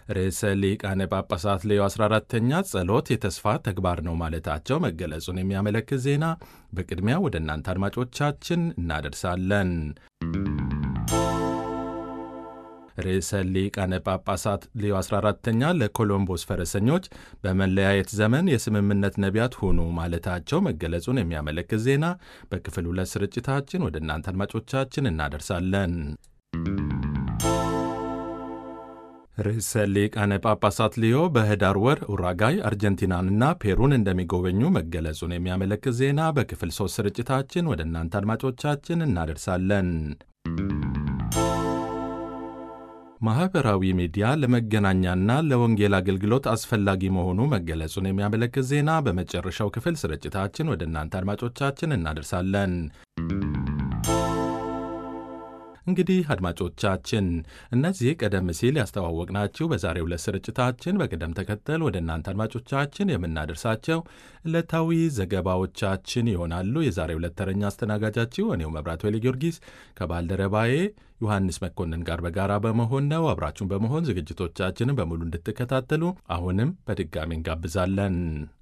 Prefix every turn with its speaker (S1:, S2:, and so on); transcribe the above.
S1: ርዕሰ ሊቃነ ጳጳሳት ሌዮ 14ተኛ ጸሎት የተስፋ ተግባር ነው ማለታቸው መገለጹን የሚያመለክት ዜና በቅድሚያ ወደ እናንተ አድማጮቻችን እናደርሳለን። ርዕሰ ሊቃነ ጳጳሳት ሌዮ 14ተኛ ለኮሎምቦስ ፈረሰኞች በመለያየት ዘመን የስምምነት ነቢያት ሁኑ ማለታቸው መገለጹን የሚያመለክት ዜና በክፍል ሁለት ስርጭታችን ወደ እናንተ አድማጮቻችን እናደርሳለን። ርዕሰ ሊቃነ ጳጳሳት ሊዮ በህዳር ወር ኡራጋይ፣ አርጀንቲናንና ፔሩን እንደሚጎበኙ መገለጹን የሚያመለክት ዜና በክፍል ሶስት ስርጭታችን ወደ እናንተ አድማጮቻችን እናደርሳለን። ማኅበራዊ ሚዲያ ለመገናኛና ለወንጌል አገልግሎት አስፈላጊ መሆኑ መገለጹን የሚያመለክት ዜና በመጨረሻው ክፍል ስርጭታችን ወደ እናንተ አድማጮቻችን እናደርሳለን። እንግዲህ አድማጮቻችን እነዚህ ቀደም ሲል ያስተዋወቅናችሁ በዛሬው ዕለት ስርጭታችን በቅደም ተከተል ወደ እናንተ አድማጮቻችን የምናደርሳቸው ዕለታዊ ዘገባዎቻችን ይሆናሉ። የዛሬው ዕለት ተረኛ አስተናጋጃችሁ እኔው መብራት ወይሌ ጊዮርጊስ ከባልደረባዬ ዮሐንስ መኮንን ጋር በጋራ በመሆን ነው። አብራችሁን በመሆን ዝግጅቶቻችንን በሙሉ እንድትከታተሉ አሁንም በድጋሚ እንጋብዛለን።